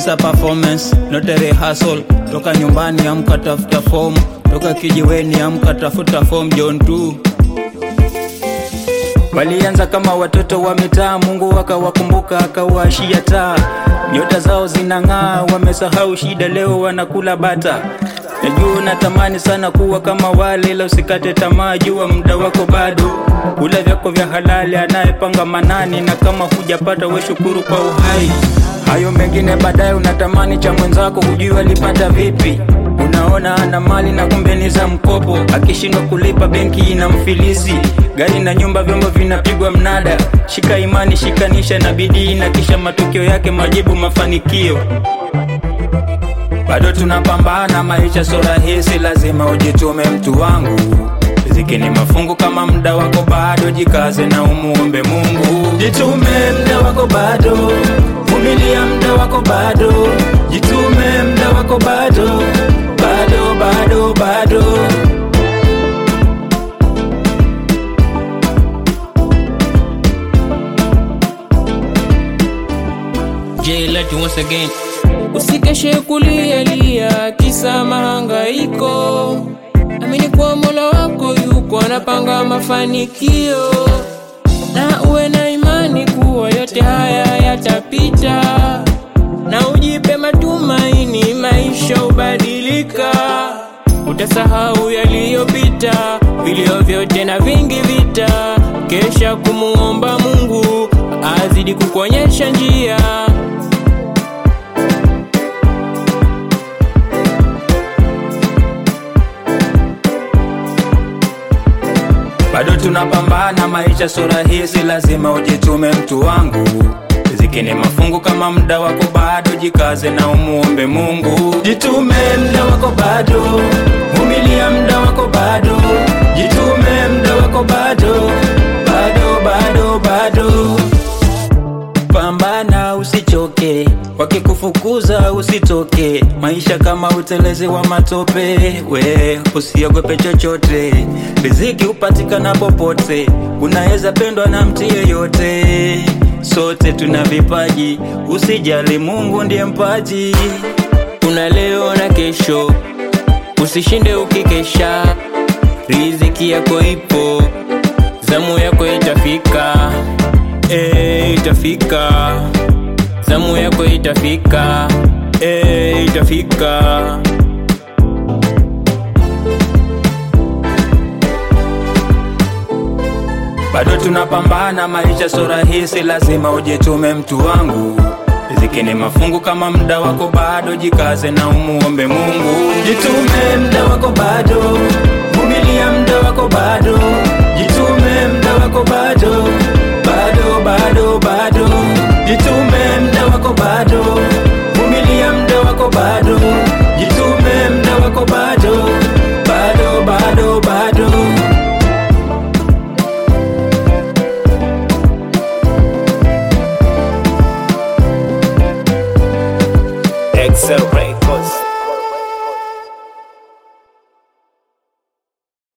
This a performance, not a rehearsal. Toka nyumbani amka tafuta form, toka kijiweni amka tafuta form John 2 Walianza kama watoto wa mitaa, Mungu akawakumbuka akawashia taa. Nyota zao zinang'aa, wamesahau shida, leo wanakula bata. Najua natamani sana kuwa kama wale, ila usikate tamaa, jua muda wako bado. Kula vyako vya halali, anayepanga manani, na kama hujapata we shukuru kwa uhai. Hayo mengine baadaye, unatamani cha mwenzako, hujui alipata vipi. Unaona ana mali na kumbe ni za mkopo, akishindwa kulipa benki ina mfilisi. Gari na nyumba, vyombo vinapigwa mnada. Shika imani, shikanisha na bidii, na kisha matokeo yake majibu, mafanikio. Bado tunapambana, maisha sio rahisi, lazima ujitume mtu wangu. Riziki ni mafungu, kama muda wako bado, jikaze na umuombe Mungu. Jitume, muda wako bado, vumilia, muda wako bado, jitume, muda wako bado, bado, bado, bado. J let you once again. Usikeshe kulialia kisa mahangaiko, amini kwa Mola wako yuko anapanga mafanikio, na uwe na imani kuwa yote haya yatapita, na ujipe matumaini, maisha ubadilika. Utasahau yaliyopita, vilio vyote na vingi vita, kesha kumuomba Mungu azidi kukuonyesha njia. Bado tunapambana, maisha sio rahisi, lazima ujitume mtu wangu. Riziki ni mafungu, kama muda wako bado, jikaze na umuombe Mungu. Jitume, muda wako bado, vumilia, muda wako bado, jitume, muda wako bado, bado, bado, bado. Pambana usichoke, wakikufukuza usitoke. Maisha kama utelezi wa matope, we usiogope chochote. Riziki hupatikana popote, unaweza pendwa na mtu yeyote. Sote tuna vipaji, usijali, Mungu ndiye mpaji. Kuna leo na kesho, usishinde ukikesha. Riziki yako ipo, zamu yako itafika, eh, itafika. Zamu yako itafika, eh, itafika. Bado tunapambana, maisha sio rahisi, lazima ujitume mtu wangu. Riziki ni mafungu, kama muda wako bado, jikaze na umuombe Mungu. Jitume, muda wako bado, vumilia, muda wako bado, jitume, muda wako bado,